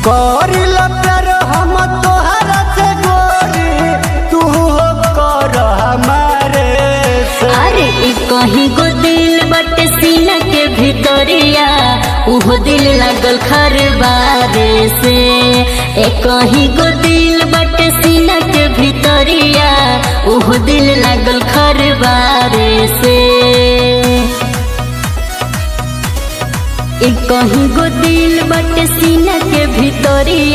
करिल प्यार हम तोहरा से गोरी तू हो कर हमारे से अरे ई कहीं गो दिल बटे सीना के भितरिया उहो दिल लागल खरबारे से ए कहीं गो दिल बटे सीना के भितरिया उहो दिल लागल खरबारे से ई कहीं गो दिल बटे सीना के भितरिया